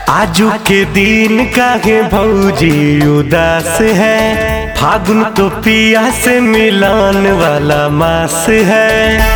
आजू के दिन काहे भौजी उदास है फागुन तो पिया से मिलान वाला मास है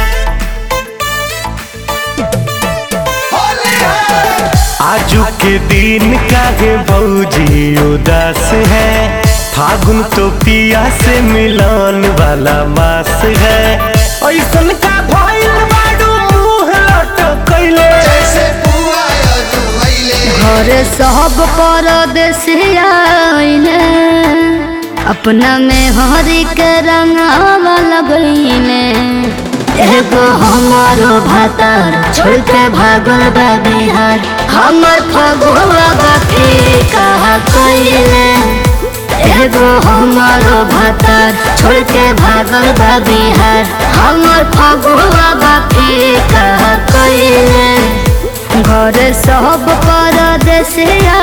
आजू के दिन काहे भौजी उदास है फागुन तो पिया से मिलान वाला मास है ऐसन का भइल बाडू मुंह लटकैले जैसे पुआ अजुवैले घर सब परदेसिया आइले अपना में हरी के रंगावा लगैले एगो हमारो भातार छोड़ के भागल बा बिहार हमर फगुआ बाकी कहा कइले एगो हमारो भातार छोड़ के भागल बा बिहार हमर फगुआ बाकी कहा कइले घर सब परदेश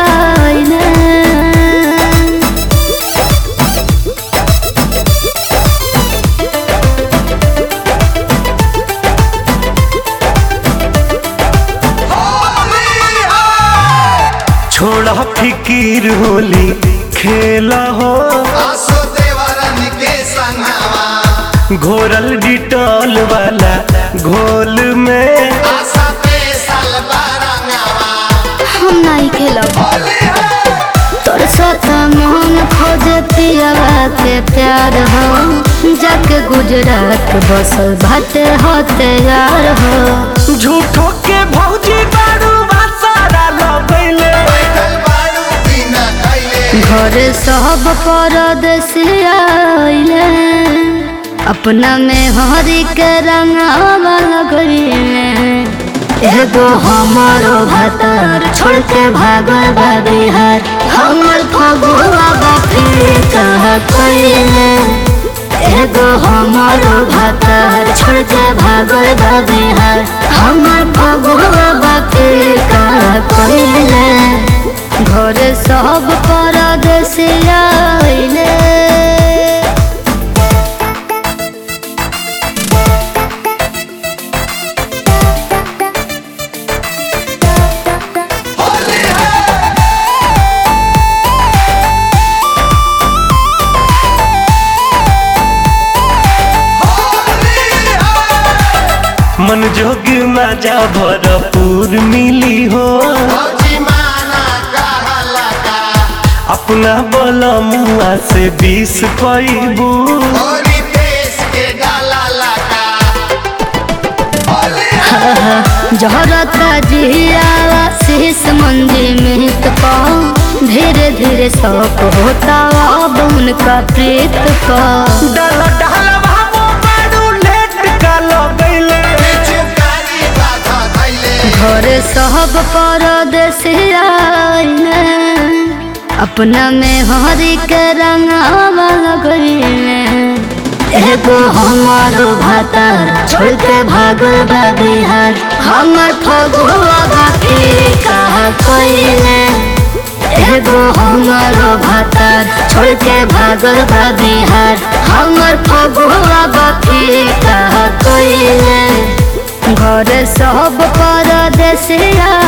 आइले छोड़ा फिकीर होली खेला हो आसो देवरन के संगवा घोरल डिटॉल वाला घोल में आशा पे साल बारंगवा हम नहीं खेलब होली है तोर साथ मन खोज पियावा के प्यार हो जाके गुजरात बसल भाटे हो तैयार हो झूठो के भौजी बारू सारा लगैले बैठल बाड़ू बिना खैले घर सब परदेश आइले अपना में हरी के रंगावा लगैले एगो हमारो भातार छोड़ के भागल बा बिहार हमर फगुआ बाकी कहा कइले एगो हमारो भातार छोड़ के भागल बा बिहार हमर फगुआ बाकी कहा कइले घर सब परदेश आइले होली है होली है मन जोग मजा भरपूर मिली हो भौजी माना कहला का अपना बोला मुआ से बीस पैबू होली देश के गाला लगा होली है जहरता जियावा शीश मंदिर में पाओ धीरे धीरे शौक होता अब उनका प्रीत का डाल डाल बाबू बारू लेट का लगैले चुकारी बाधा धैले घर सब परदेश आइले अपना में हरी के रंगावा लगैले एगो हमारो भातार छोड़ के भागल बा बिहार हमर फगुआ बाकी कहा कइले एगो हमारो भातार छोड़ के भागल बा बिहार हमर फगुआ बाकी कहा कइले घर सब परदेश